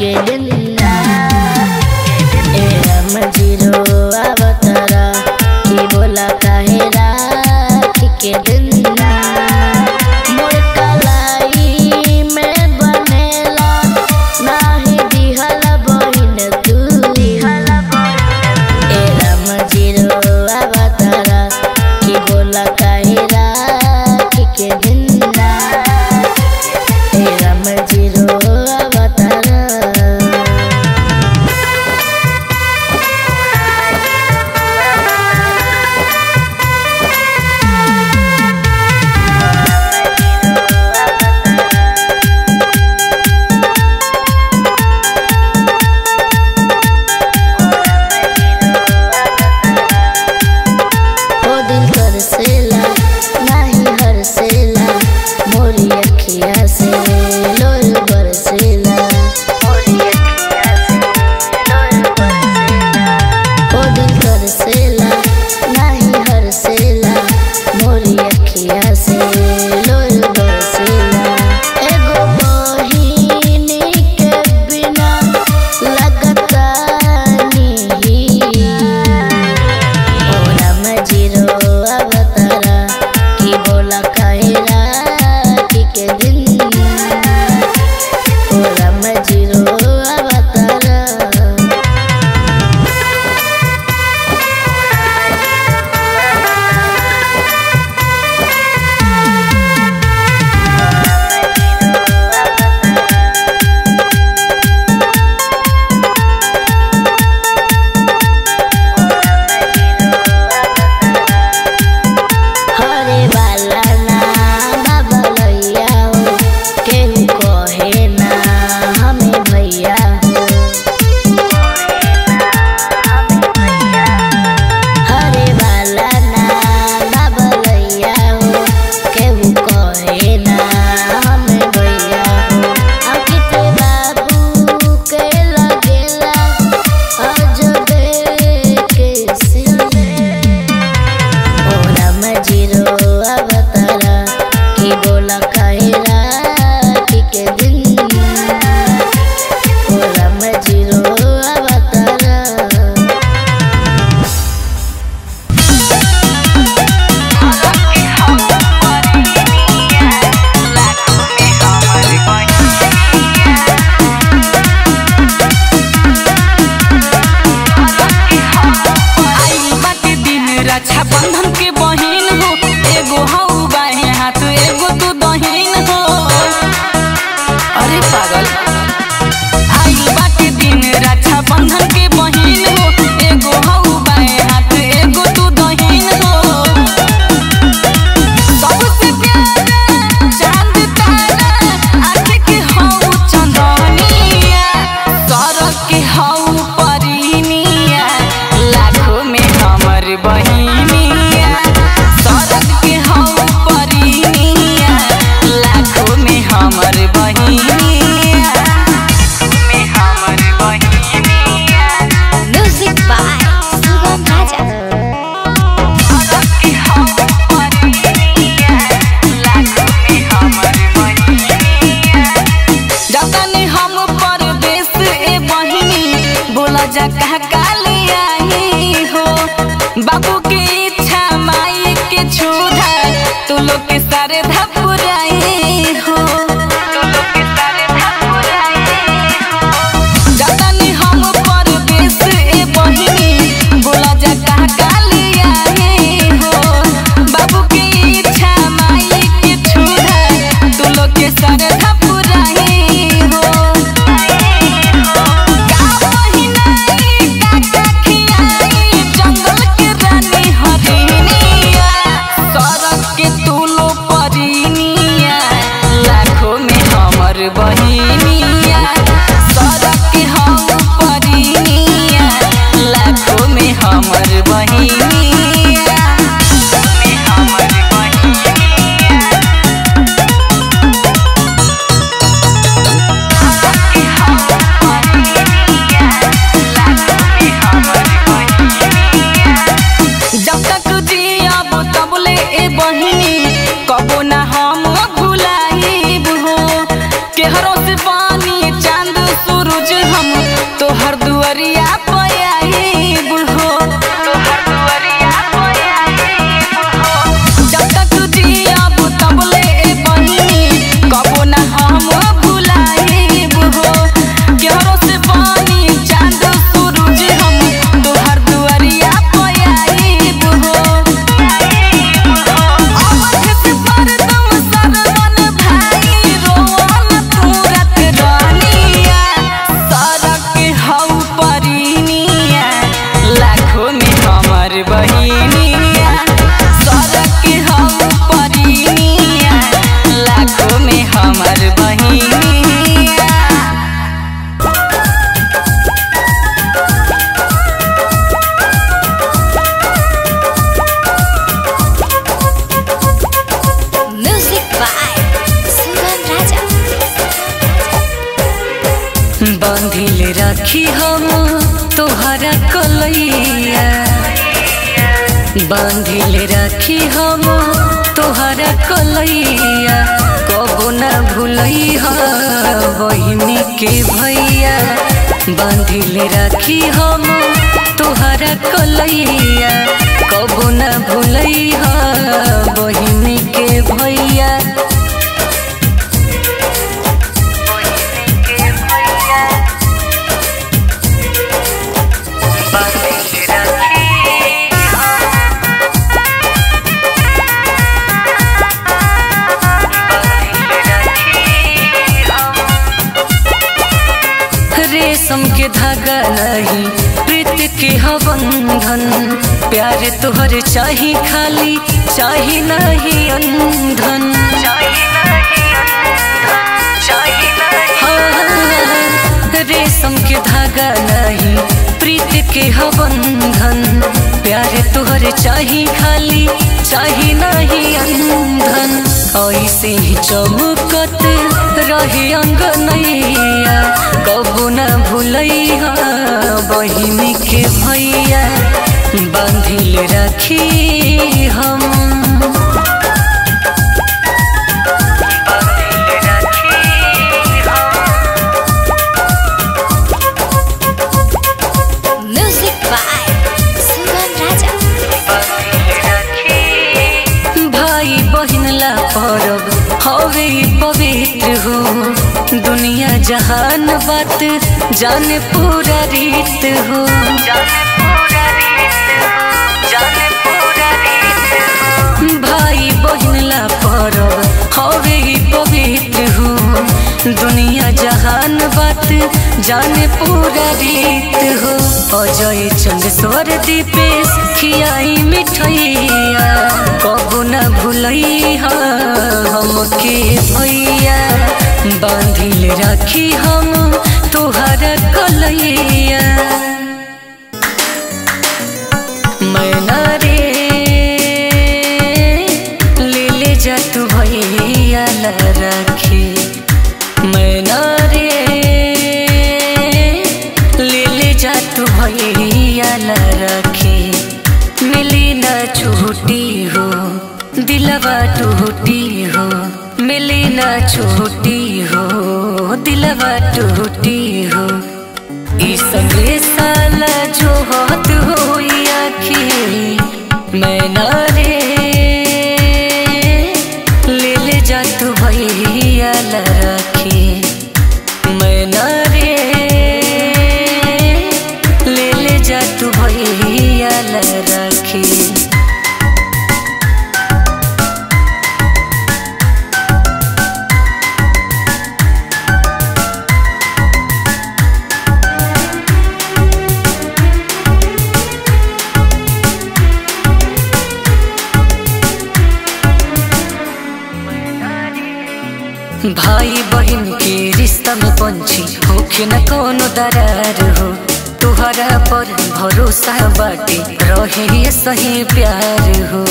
के दिन ए राम जीरो अवतारा की बोला काहे राखी के दिन मोर कलाई में बनेला नाही दिहल बहिन तू ए राम जीरो अवतारा की बोला काहे राखी के दिन ए राम जीरो अवतारा ओ दिल कर सेला नाही हर सेला मोरी अखिया से लोर बरसेला ओ दिल कर सेला नाही हर सेला मोरी अखिया से लोर बरसेला एगो बहिनी के बिना लगता नहीं ओ राम जीरो अवतारा की बोला कायरा के दिन ओ राम जीरो अवतारा हरे वाला ना बाबलैया हो केहू कहे ना हमें भैया हो हरे वाला ना बाबलैया हो केहू कहे ना हमें भैया हो अंकित बाबू के लगेला अजबे के सिले ओ राम जीरो अवतारा की बोला कायरा के दिन ओ राम जीरो अवतारा आई बाटे दिन रक्षा बंधन के बहिन हो एगो हऊ बाहे हाथ एगो तू दहिन हो अरे पागल आई बाटे दिन रक्षा बंधन के बहिन हो एगो हऊ बाहे हाथ एगो तू दहिन हो सबसे प्यारा चांद तारा आँख के हऊ चंदनिया सड़क के हऊ परिनिया लाखों में हमर बहिनिया सड़क के हऊ परिनिया लाखों में हमर बहिनिया में हमर बहिनिया Music by Sugam Raja. सड़क के हऊ परिनिया लाखों में हमर बहिनिया जतने हम परदेश ए बहिनी बोला जा कहा काली आई हो बाबू के इच्छा माई के छूधा तू लोग के सारे धपुराई हो तू लोग के सारे धपुराई हो जतने हम परदेश ए बहिनी बोला जा कहा काली आई हो बाबू के इच्छा माई के छूधा तू लोग के सारे धपुराई हो का पहिनाई का का खियाई जंगल के रानी हरिनिया सड़क के तू लोग बांधिल राखी हम तोहरा कलैया बांधिल राखी हम तोहरा कलैया कबो न भूलैहा बहिनी के भैया बांधिल राखी हम तोहरा कलैया कबो न भूलैहा बहिनी के भैया रेशम के धागा नहीं प्रीत के हबंधन प्यार तोहर चाही खाली चाही नहीं अंधन हाँ, रेशम के धागा नहीं प्रीत के हबंधन प्यार तोहर चाही खाली चाही नहीं अंधन ऐसे ही चमकत रहे अंगनैया कबू न भूलैया बहिनी के भैया बांधिल रखी हम Music by Sugam Raja. भाई बहिन ला परब हवे ई पवित्र हो दुनिया जहान बात जाने पूरा रीत हो भाई बहिन ला परब हवे ई पवित्र हो दुनिया जहान बात जाने पूरा रीत हो अजय चंद स्वर दीपेश खियाई मिठैया कबू न भूलैहा हमके भैया बांधिल राखी हम तोहरा कलैया मैना रे ले ले जा तू भैया ला राखी मैना रे ले ले जा तू भैया ला राखी मिली न छूटी हो दिलवा टूटी हो मिली न छूटी हो दिलवा टूटी हो ई संदेशा ला जो हाथ होई आखी मैं ना रे ले ले जा तू भैया ला राखी मैं ना रे ले ले जा तू भैया ला राखी भाई बहन के रिश्ता में पंछी होखे न कोनो दरार हो तुहरा पर भरोसा बाटे रहे सही प्यार हो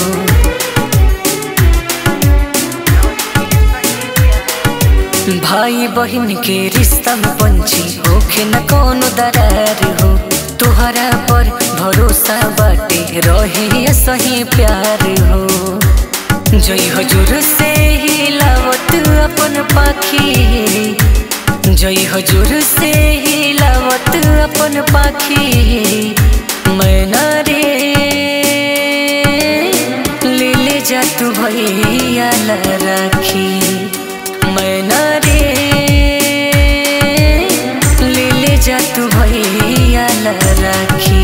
भाई बहन के रिश्ता में पंछी होखे न कोनो दरार हो तुहरा पर भरोसा बाटे रहे सही प्यार हो जय हजूर से हिलावत अपन पाखी जय हजूर से हिलावत अपन पाखी मैना रे ले ले जा तू भैया ला राखी मैना रे ले ले जा तू भैया ला राखी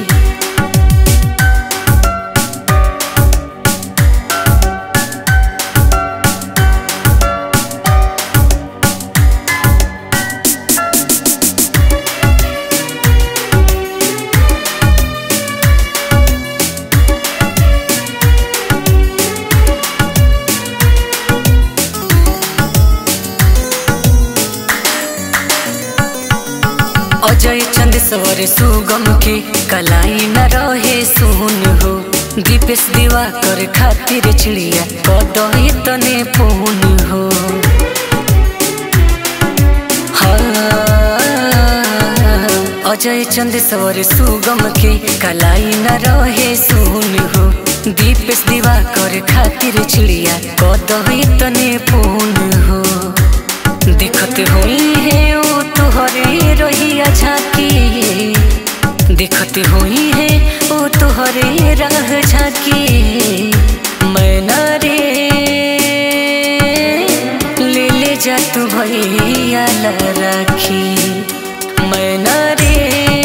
अजय चंद सवर सुगम के कलाई न रहे सुन हो दीपेश दीवा कर खातिर चिड़िया कदई तने पून हो हाँ अजय चंद सवर सुगम के कलाई न रहे सुन हो दीपेश दीवा कर खातिर चिड़िया कदही तने पून हो दिखत हुई है ओ तुहरे रहिया झाकी दिखत हुई है ओ तुहरे राह झाकी मैना रे ले ले जा तू भैया ला राखी मैना रे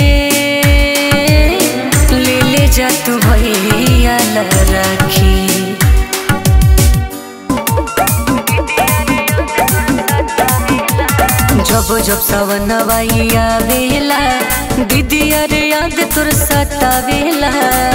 ले ले जा तू भैया ला राखी जब जब सावन आवेला दीदी अरे याद तुर सतावेला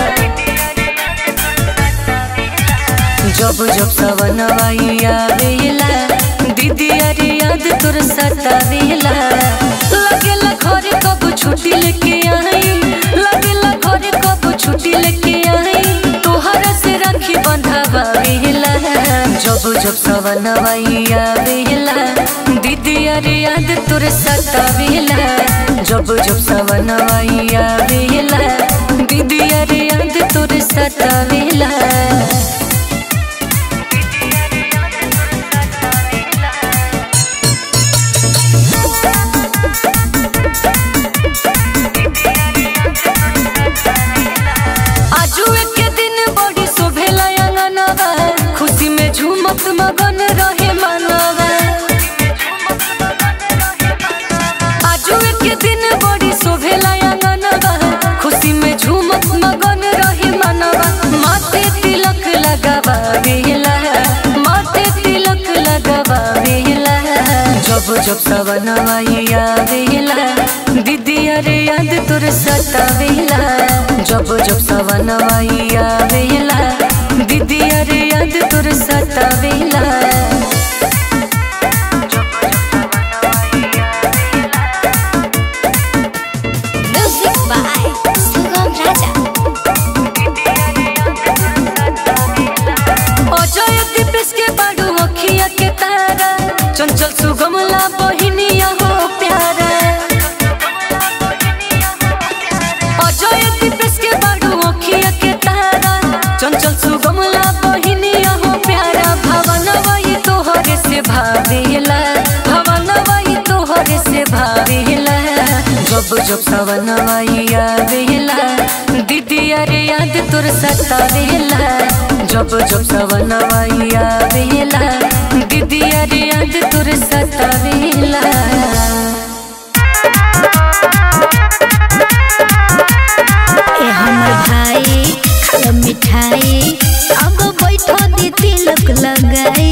जब जब सावन आवेला दीदी अरे याद तुर सतावेला लगेला घर कब छुट्टी लेके आई लगेला घर कब छुट्टी लेके आई तोहरा से राखी बंधावेला जब जब सावन आवेला दीदी अरे याद तुर सतावेला जब जब सावन आवेला दीदी अरे याद तुर सतावेला आजू एक दिन बड़ी शोभेला अंगनवा खुशी में झूमत मगन रहे मनवा आजू एक दिन बड़ी शोभेला अंगनवा खुशी में झूमत मगन रहे मनवा माथे तिलक लगावा बेला माथे तिलक लगावा बेला जब जब सवन आवेला दीदी अरे याद तुर सतावेला जब जब सवन आवेला दीदी अरे याद तुर सतावेला Music by Sugam Raja. Ajay Deepesh के बाडू अखिया के तारा चंचल सुगमला बहिनिया हो प्यारा अजय दीपेश के बाडू अखिया के तारा चंचल सुगमला बहिनिया हो प्यारा भवन वही तोहरे से भावेला भवन वही तोहरे से भावेला जब जब सवन आवेला दीदी अरे याद तुर सतावेला जब जब सवन आवेला दीदी अरे याद तुर सतावेला ए हमर भाई खाल मिठाई अब बैठो दी तिलक लगाई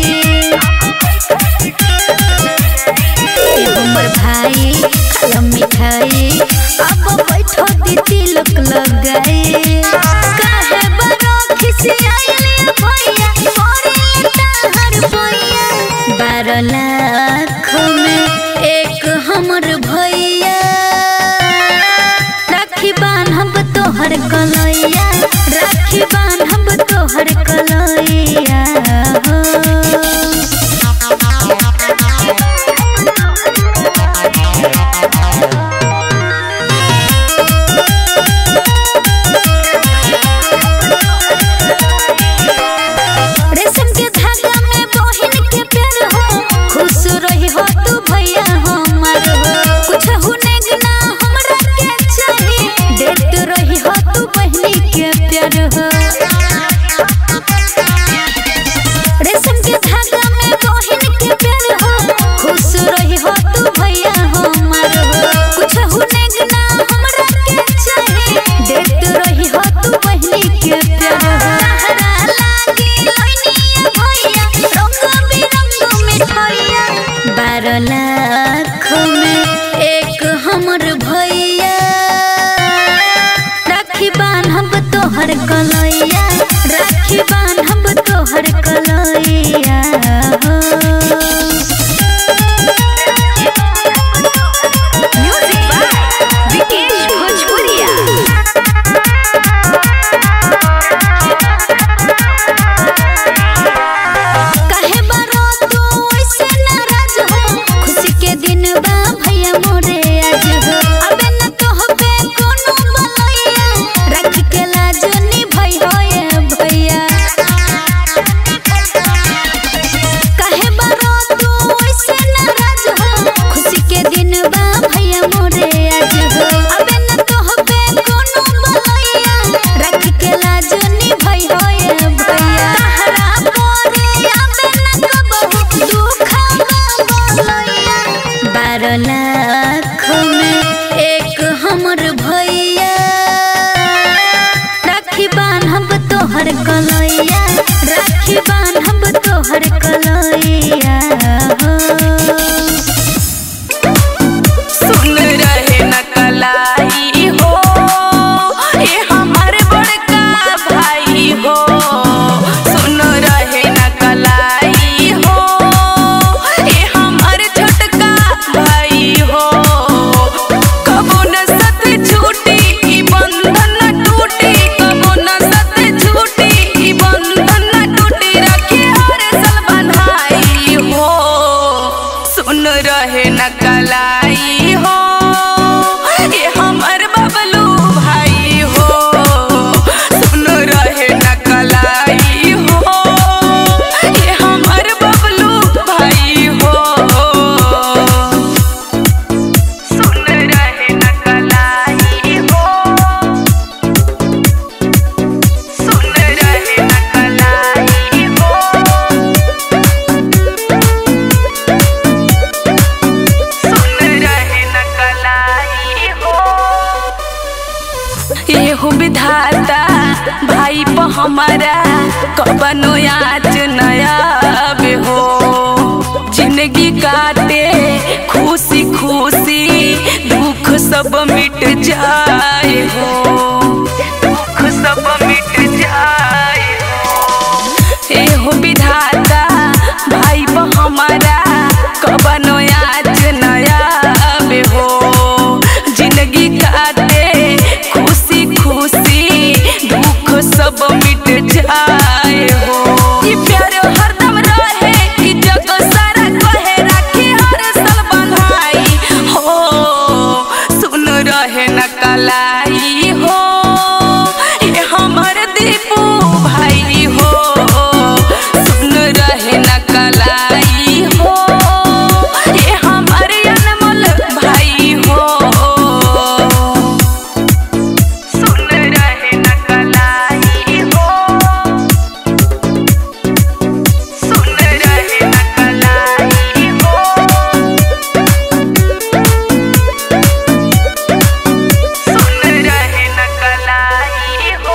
ए हमर भाई खाल मिठाई अब बैठो दी तिलक लगाई काहे बरो खिसियाइले भैया पड़े ताहर भैया बारह लाख में एक हमर भैया राखी बान्हब तोहर कलैया राखी बान्हब तोहर कलैया हो रेशम के धागा में बहिन के प्यार हो खुश रही हो तू भैया हमार हो कुछ हुने ना हमरा के चाही देत रही हो तू बहिनी के प्यार हो एहू विधाता भाई प हमारा कबनो याच नया हो जिंदगी काटे खुशी खुशी दुख सब मिट जाए हो दुख सब मिट जाए हो एहो विधाता भाई ब हमारा कबनो याच नया हो जिंदगी काटे खुशी खुशी दुख सब मिट जाए हो ई प्यार हरदम रहे ई जग सारा कहे राखी हर साल बंधाई हो सुन रहे न कलाई हो ये हमर दीपू भाई हो सुन रहे न कलाई हो ये हमर अनमोल भाई हो सुन रहे न कलाई हो सुन रहे न कलाई हो सुन रहे न कलाई हो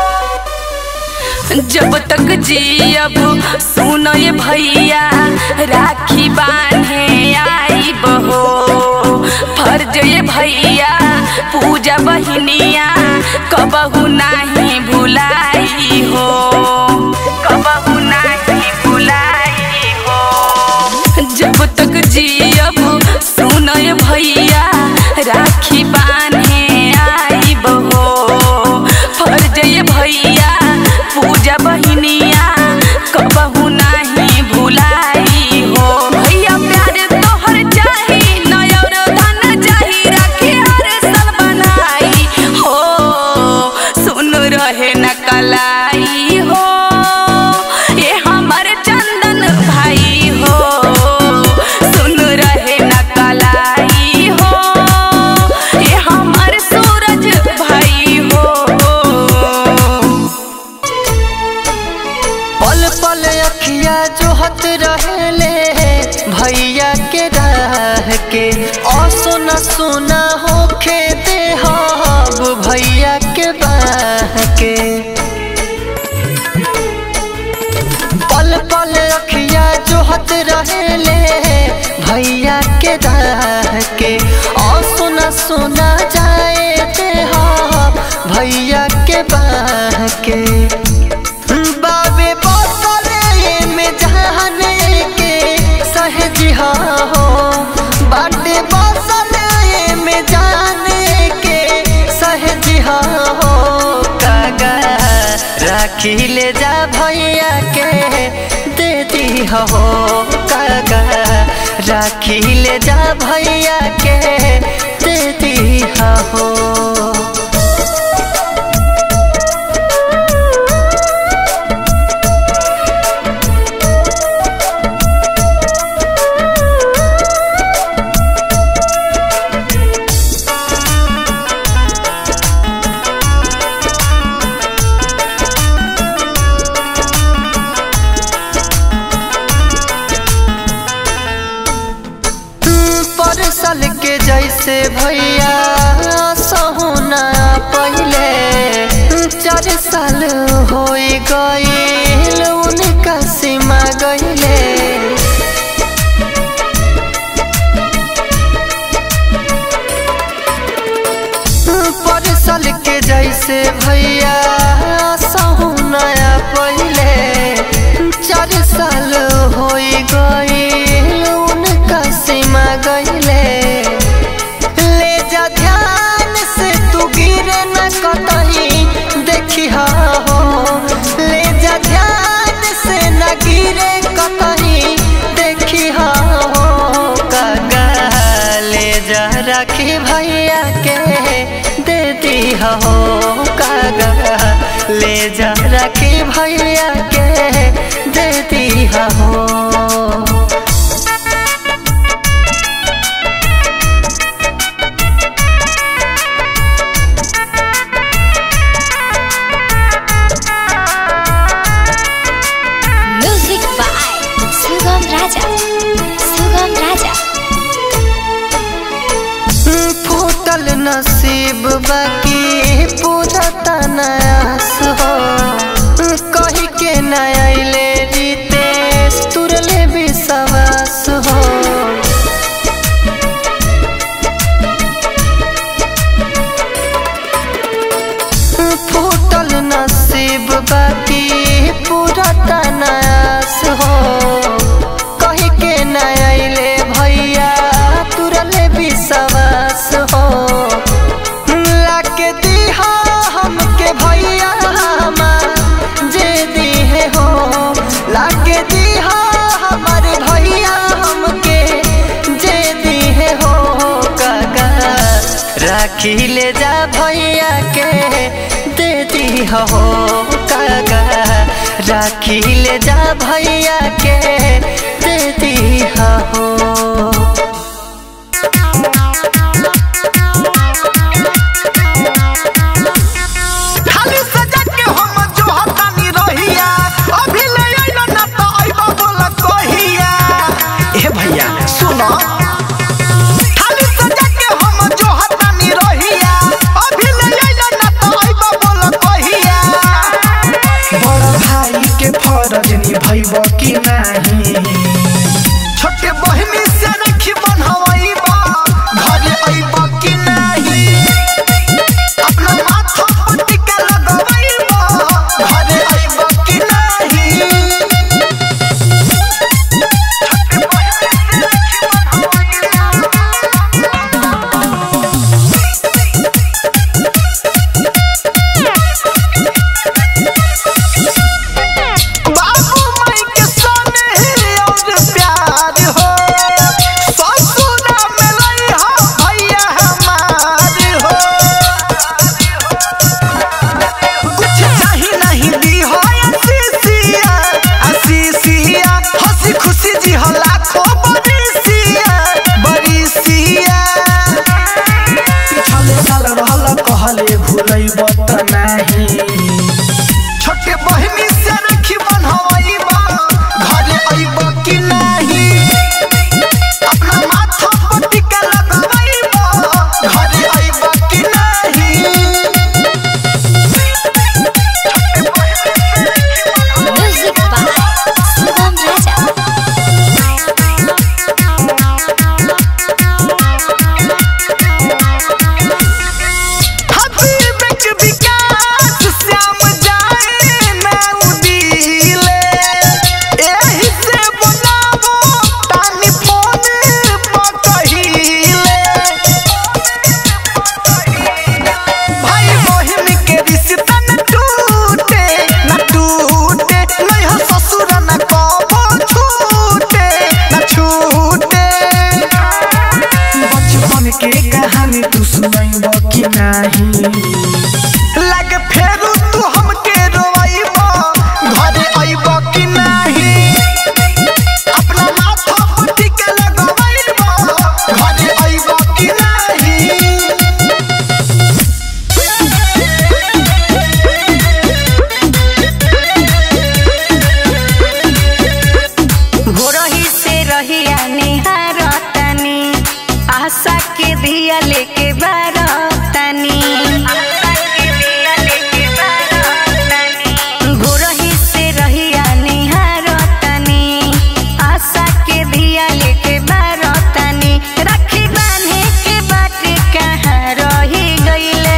जब तक जियब सुन ये भैया राखी बांधे आई बहो फर्ज ये भैया पूजा बहिनिया कबहू नहीं भुलाई हो कबहू नहीं भुलाई हो जब तक जियब सुन ये भैया राखी बांधे आई बहो फर्ज ये भैया पूजा बहिनिया कबहू नहीं भुलाई हो भैया प्यार तोहर चाही नयर धन चाही राखी हर साल बनाई हो सुन रहे न कलाई हो ये हमर चंदन भाई हो सुन रहे न कलाई हो ये हमर सूरज भाई हो पल पल अखिया जोहत रहेले भैया के राह के असुना सुना होखे देहब भैया के बाह के पल पल अखिया जोहत रहेले भैया के राह के असुना सुना जाए देहब भैया के बाह के बाबे बसले में जहाने के सहज हो बाटे बसले में जाने के सहज हो कागा राखी ले जा भैया के दे दी हो कागा राखी ले जा भैया के दे दी हो परसल के जैसे भैया सहुना पहले चार साल हो गईल उनका सीमा गईले परसल के जैसे भैया सहुना पहले चार साल हो गईल उनका सीमा गईले ले जा ध्यान से तू गिरे न कतही देखी हो ले जा ध्यान से न गिरे कतही देखी हो काका ले जा राखी भैया के दे दी हो काका ले जा राखी भैया के दे दी हो म्यूजिक बाय सुगम राजा सुगम राजा फूट फूटल नसीब बाकी पूरा तनास हो कही के नयले रितेश तुरले विश्वास हो फूटल नसीब बाकी पूरा तनास हो कही के नयले भैया तुरले विश्वास हो लाके दीहा हमके भैया हमार जे दीहे हो लाके दीहा हमार भैया हमके जे दीहे हो काका राखी ले जा भैया के दे दी हो काका राखी ले जा भैया के दे दी हो खाली सजा के हम जो हतानी रहिया अभी ले आइला ना तो आइबा बोला कहिया ए भैया सुनो खाली सजा के हम जो हतानी रहिया अभी ले आइला ना तो आइबा बोला कहिया बड़ा भाई के फरज निभैब कि नाही छोटे बहिनी से राखी बन्हवाइबा घरे आइब कि नाही अपना माथा पर टिका लगवाइबा घरे आइब कि नाही बाबू माई के सोने और प्यार हो ससुरा में लई हो भैया हमार हो कुछ नहीं नहीं दी हो आशीषिया आशीषिया हंसी खुशी जी हो लाखों बरिसिया बरिसिया पिछले साल रहल कहले भूलई बत नहीं छोटे बहिनी से राखी बन्हवाइबा घरे आइब कि नाही अपना माथा पर टिका लगवाइबा घरे आइब कि नाही म्यूजिक बाय शुभम राजा हबीब के विकास श्याम जाए मैं उदीले एही से बनावो तानी फोन पर कहिले भाई बहिन के रिश्ता न टूटे न टूटे नहीं हो ससुर न कबो छूटे न छूटे बचपन के कहानी तू सुनाइब कि नाही लगे फेरू तू हमके रोइब घरे आइब कि नाही अपना माथा पर टिका लगवाइब घरे आइब कि नाही भोरही से रहिया निहारतनी आशा के दिया लेके बारतनी भोरही से रहिया निहारतनी आशा के दिया लेके बारतनी राखी बांधे के बाट कहाँ रही गईले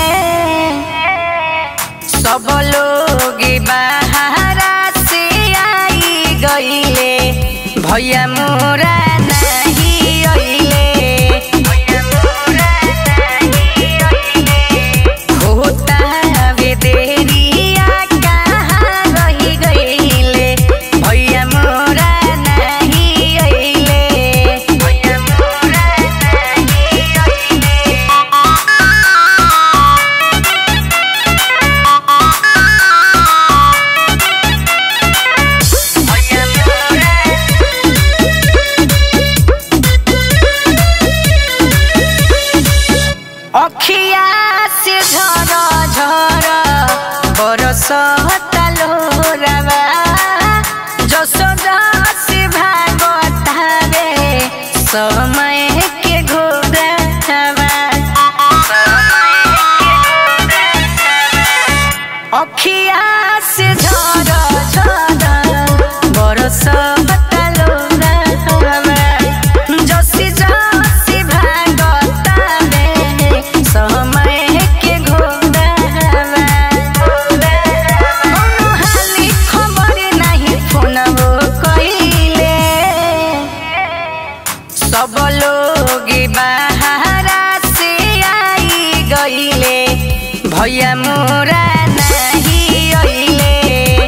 सब लोग बाहरा से आई गईले भैया मोरा नहीं अइले होता वे देरिया कहाँ रही गईले भैया मोरा नहीं अइले भैया मोरा नहीं अइले अखिया से झर झर बरस तलोरवा जसोदा से भागतावे समय के घोरवा भैया मोरा नाही अइले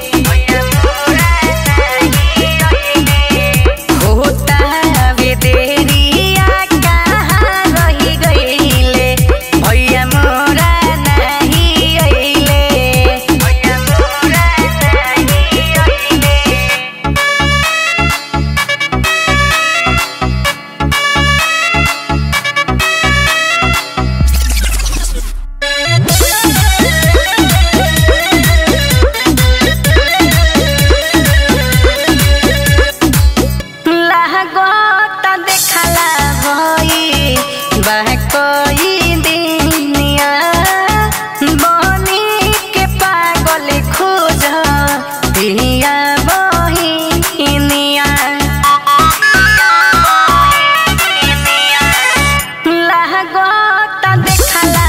होता वे देरिया कहाँ रही गइले भैया मोरा नाही अइले भैया मोरा नाही अइले लागता देखला भई बह कोई दिनिया बनी के पागल खोज दिया बहिनिया लागता देखला